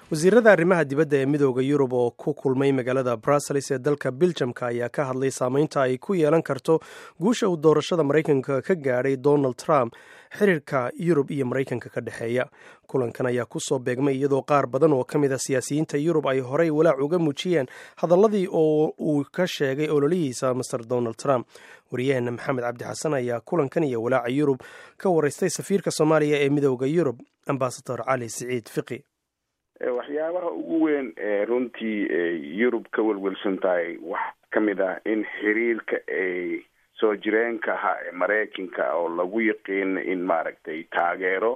wasiirada arrimaha dibadda ee midooda yurub oo ku kulmay magaalada brussels ee dalka biljamka ayaa ka hadlay saameynta ay ku yeelan karto guusha uu doorashada maraykanka ka gaadhay donald trump xiriirka yurub iyo maraykanka ka dhexeeya kulankan ayaa kusoo beegmay iyadoo qaar badan oo ka mid a siyaasiyiinta yurub ay horey walaac uga muujiyeen hadaladii oo uu ka sheegay ololihiisa master donald trump wariyaheena maxamed cabdi xasan ayaa kulankan iyo walaaca yurub ka wareystay safiirka soomaaliya ee midooda yurub ambasador cali siciid fiqi waxyaabaha ugu weyn ee runtii yurub ka welwelsan tahay waxaa ka mid ah in xiriirka ay soo jireenka ahaa ee maraykanka oo lagu yaqiina in maaragtay taageero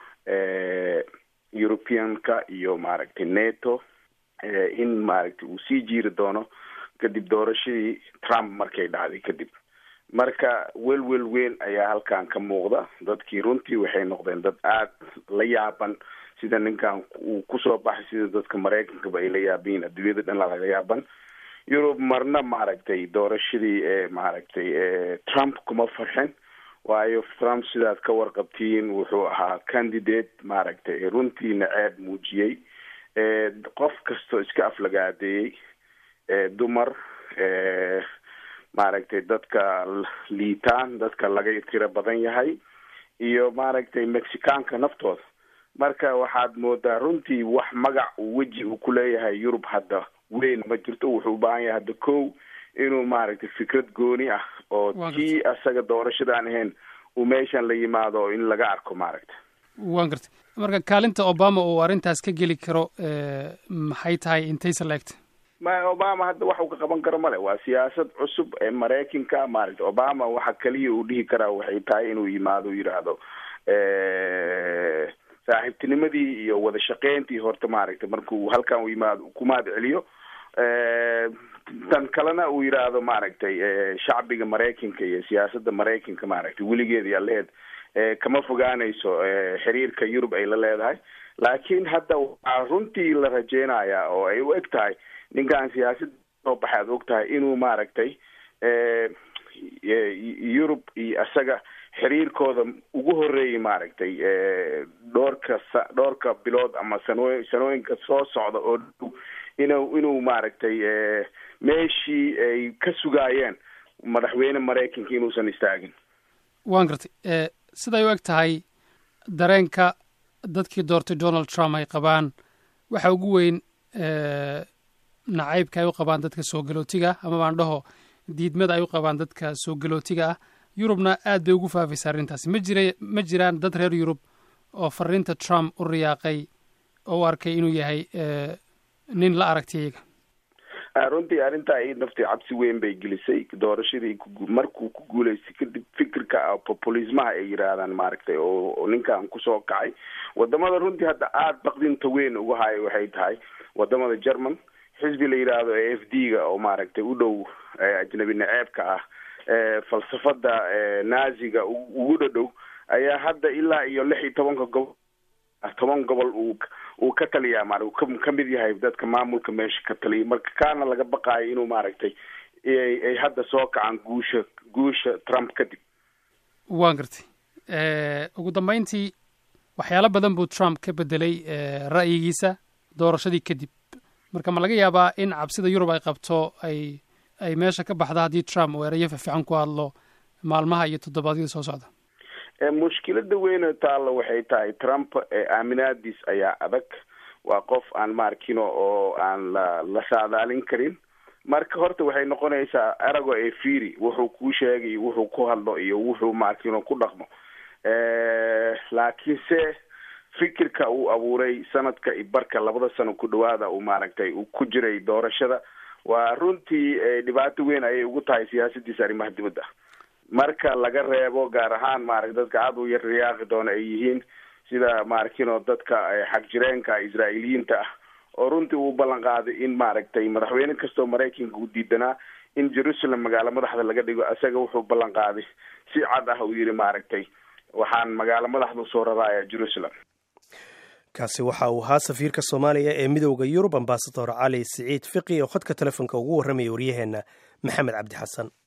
europeanka iyo maaragtay neto in maaragtay uu sii jiiri doono kadib doorashadii trump markay dhacday kadib marka welwel weyn ayaa halkan ka muuqda dadkii runtii waxay noqdeen dad aada la yaaban sida ninkan uu kusoo baxay sida dadka maraykankaba ay la yaabayiin adduunyada dhan laga yaaban yurub marna maaragtay doorashadii ee maaragtay trump kuma farxin waayo trump sidaad ka warqabtiin wuxuu ahaa candidate maaragtay runtiina ceeb muujiyey qof kastoo iska aflagaadeeyey dumar maaragtay dadka liitaan dadka laga tiro badan yahay iyo maaragtay mexicaanka naftooda marka waxaad moodaa runtii wax magac uu weji uu ku leeyahay yurub hadda weyn ma jirto wuxuu u baahan yahay hadda kow inuu maaragtay fikrad gooni ah oo tii asaga doorashadaan ahayn uu meeshan la yimaado oo in laga arko maaragta waan gartay marka kaalinta obama uu arrintaas ka geli karo maxay tahay intaysa la-egta ma obama hadda wax uu ka qaban karo male waa siyaasad cusub ee maraykanka maaragta obama waxa kaliya uu dhihi karaa waxay tahay inuu yimaado yidhaahdo saaxiibtinimadii iyo wada shaqeyntii horta maaragtay markuu halkan u yimaado kumaad celiyo tan kalena uu yidhaahdo maaragtay shacbiga maraykanka iyo siyaasadda maraykanka maaragtay weligeed yaa lehed kama fogaanayso xiriirka yurub ay la leedahay laakiin hadda waxaa runtii la rajeynayaa oo ay u eg tahay ninkan siyaasadda soo baxay aad og tahay inuu maaragtay yurub iyo isaga xiriirkooda ugu horeeyay maaragtay dhowrka dhowrka bilood ama sanooy sanooyinka soo socda oo dhow inuu inuu maaragtay meeshii ay ka sugaayeen madaxweyne maraykanka inuusan istaagin waan gartay siday u eg tahay dareenka dadkii doortay donald trump ay qabaan waxa ugu weyn nacaybka ay u qabaan dadka soo galootiga ama baan dhaho diidmada ay u qabaan dadka soo galootiga ah yurubna aad bay ugu faafaysa arrintaasi ma jira ma jiraan dad reer yurub oo fariinta trump u riyaaqay oo u arkay inuu yahay nin la aragtay iyaga runtii arrintaa i naftii cabsi weyn bay gelisay doorashadii markuu ku guuleystay kadib fikirka populismaha ay yidhaahdaan maaragtay oo ninkan kusoo kacay wadamada runtii hadda aada baqdinta weyn uga hayo waxay tahay wadamada german xisbi la yidhaahdo e f d ga oo maaragtay u dhow ajnabi naceebka ah falsafada naziga ugu dhadhow ayaa hadda ilaa iyo lix iyo tobanka gobol toban gobol uu uu ka taliyaa ma ka mid yahay dadka maamulka meesha ka taliya marka kaana laga baqaayo inuu maaragtay ay hadda soo kacaan guusha guusha trump kadib waan gartay ugu dambeyntii waxyaalo badan buu trump ka bedelay ra'yigiisa doorashadii kadib marka ma laga yaabaa in cabsida yurub ay qabto ay ay meesha ka baxda haddii trump uu erayo fiican ku hadlo maalmaha iyo toddobaadyada soo socda mushkilada weyne taalla waxay tahay trump aaminaadiis ayaa adag waa qof aan maarkino oo aan la la saadaalin karin marka horta waxay noqonaysaa erago ee firi wuxuu kuu sheegay wuxuu ku hadlo iyo wuxuu maarkino ku dhaqmo laakiinse fikirka uu abuuray sanadka i barka labada sano ku dhawaada uu maaragtay uu ku jiray doorashada waa runtii dhibaato weyn ayay ugu tahay siyaasadiisa arrimaha dibadda marka laga reebo gaar ahaan maarata dadka aada u yar riyaaqi doona ay yihiin sida maarkino dadka xag jireenka israa'iiliyiinta ah oo runtii uu ballan qaaday in maaragtay madaxweyne kastoo maraykanka uu diidanaa in jerusalem magaalo madaxda laga dhigo isaga wuxuu ballan qaaday si cad ah uu yidhi maaragtay waxaan magaalo madaxda usoo raraaya jerusalem kaasi waxa uu ahaa safiirka soomaaliya ee midowda yurub ambasador cali siciid fiqi oo khadka telefoonka ugu warramaya waryaheenna maxamed cabdi xasan